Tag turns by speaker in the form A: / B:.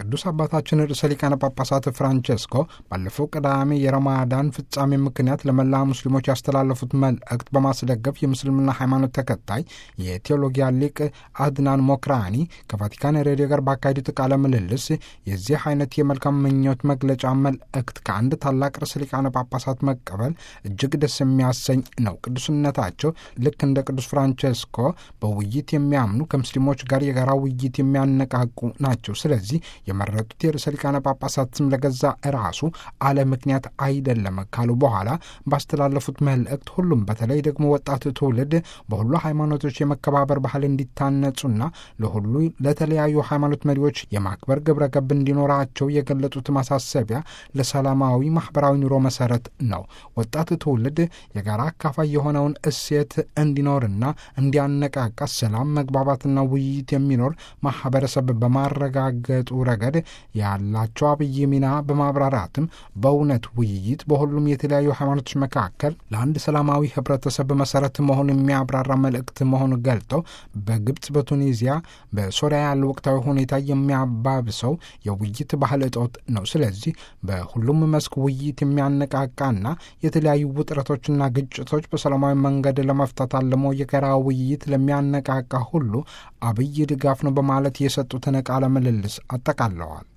A: ቅዱስ አባታችን ርዕሰ ሊቃነ ጳጳሳት ፍራንቼስኮ ባለፈው ቅዳሜ የረማዳን ፍጻሜ ምክንያት ለመላ ሙስሊሞች ያስተላለፉት መልእክት በማስደገፍ የምስልምና ሃይማኖት ተከታይ የቴዎሎጊያ ሊቅ አድናን ሞክራኒ ከቫቲካን ሬዲዮ ጋር ባካሄዱት ቃለ ምልልስ የዚህ አይነት የመልካም ምኞት መግለጫ መልእክት ከአንድ ታላቅ ርዕሰ ሊቃነ ጳጳሳት መቀበል እጅግ ደስ የሚያሰኝ ነው። ቅዱስነታቸው ልክ እንደ ቅዱስ ፍራንቼስኮ በውይይት የሚያምኑ ከሙስሊሞች ጋር የጋራ ውይይት የሚያነቃቁ ናቸው። ስለዚህ የመረጡት የርዕሰ ሊቃነ ጳጳሳት ስም ለገዛ ራሱ አለ ምክንያት አይደለም ካሉ በኋላ ባስተላለፉት መልእክት ሁሉም በተለይ ደግሞ ወጣት ትውልድ በሁሉ ሃይማኖቶች የመከባበር ባህል እንዲታነጹና ለሁሉ ለተለያዩ ሃይማኖት መሪዎች የማክበር ግብረ ገብ እንዲኖራቸው የገለጹት ማሳሰቢያ ለሰላማዊ ማህበራዊ ኑሮ መሰረት ነው። ወጣት ትውልድ የጋራ አካፋይ የሆነውን እሴት እንዲኖርና እንዲያነቃቃ ሰላም፣ መግባባትና ውይይት የሚኖር ማህበረሰብ በማረጋገጡ ረገድ ያላቸው አብይ ሚና በማብራራትም በእውነት ውይይት በሁሉም የተለያዩ ሃይማኖቶች መካከል ለአንድ ሰላማዊ ህብረተሰብ መሰረት መሆን የሚያብራራ መልእክት መሆኑ ገልጠው በግብፅ፣ በቱኒዚያ፣ በሶሪያ ያለው ወቅታዊ ሁኔታ የሚያባብሰው የውይይት ባህል እጦት ነው። ስለዚህ በሁሉም መስክ ውይይት የሚያነቃቃና የተለያዩ ውጥረቶችና ግጭቶች በሰላማዊ መንገድ ለመፍታት አልሞ የጋራ ውይይት ለሚያነቃቃ ሁሉ አብይ ድጋፍ ነው በማለት የሰጡትን ቃለ ምልልስ አጠቃለዋል።